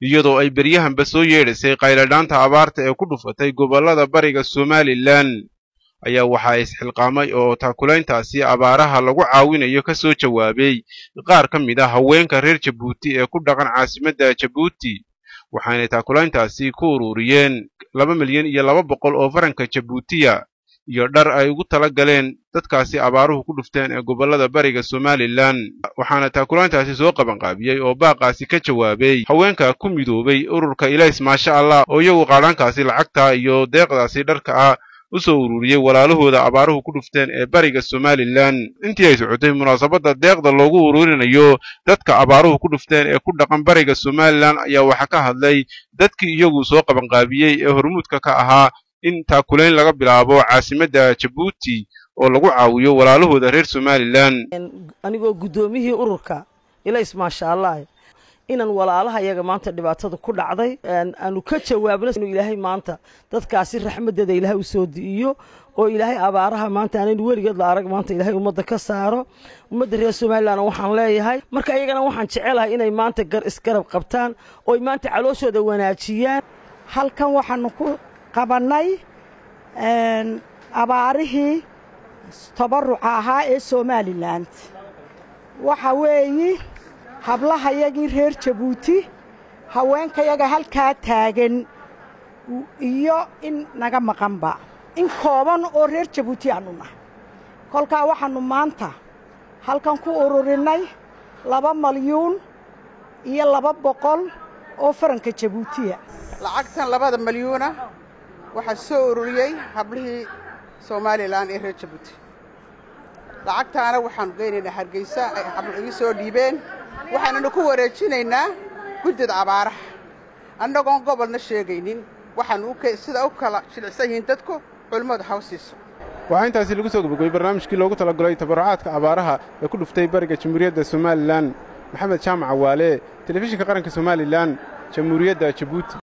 iyadoo ay beryahanba soo yeedhisay qayladhaanta abaarta ee ku dhufatay gobollada bariga somalilan ayaa waxaa isxilqaamay oo taakulayntaasi abaaraha lagu caawinayo ka soo jawaabay qaar ka mid ah haweenka reer jabuuti ee ku dhaqan caasimadda jabuuti waxaanay taakulayntaasi ku ururiyeen laba milyan iyo laba boqol oo faranka jabuutiya iyo dhar ay ugu tala galeen dadkaasi abaaruhu ku dhufteen ee gobollada bariga somalilan waxaana taakulayntaasi soo qabanqaabiyey oo baaqaasi ka jawaabay haweenka ku midoobay ururka ilays maasha allah oo iyagu qaadhaankaasi lacagta iyo deeqdaasi dharka ah u soo ururiyey walaalahooda abaaruhu ku dhufteen ee bariga somalilan intii ay socotay munaasabadda deeqda loogu ururinayo dadka abaaruhu ku dhufteen ee ku dhaqan bariga somalilan ayaa waxaa ka hadlay dadkii iyagu soo qabanqaabiyey ee hormuudka ka ahaa in taakulayn laga bilaabo caasimadda jabuuti oo lagu caawiyo walaalahooda reer somalilan anigoo guddoomiyihii ururka ilays maasha allah inaan walaalaha yaga maanta dhibaatada ku dhacday aanu ka jawaabno inuu ilaahay maanta dadkaasi raxmaddeeda ilaahay u soo di'iyo oo ilaahay abaaraha maanta aanaynu weligeed la arag maanta ilaahay ummadda ka saaro ummadda reer somalilan waxaan leeyahay marka iyagana waxaan jecelahay inay maanta gar isgarab qabtaan oo ay maanta calooshooda wanaajiyaan halkan waxaanu ku qabannay abaarihii tabaruca ahaa ee somalilan waxa weeyi hablahayagii reer jabuuti haweenkayaga halkaa taagan iyo in naga maqanba in kooban oo reer jabuuti aannu nahay kolkaa waxaannu maanta halkan ku ururinnay laba malyuun iyo laba boqol oo faranka jabuutiya lacagtan labada malyuuna waxaa soo ururiyey hablihii somalilan ee reer jabuuti lacagtaana waxaannu geynaynaa hargeysa ay hablo igi soo dhiibeen waxaananu ku wareejinaynaa guddida abaaraha annagoon gobolna sheegaynin waxaannu sida u kala jilicsan yihiin dadku culimmadu haw siiso waxaa intaasi lagu soo gabagobay barnaamijkii loogu talagalay tabarucaadka abaaraha ee ku dhuftay bariga jamhuuriyadda somalilan maxamed jaamac waale telefishinka qaranka somalilan jamhuuriyadda jabuuti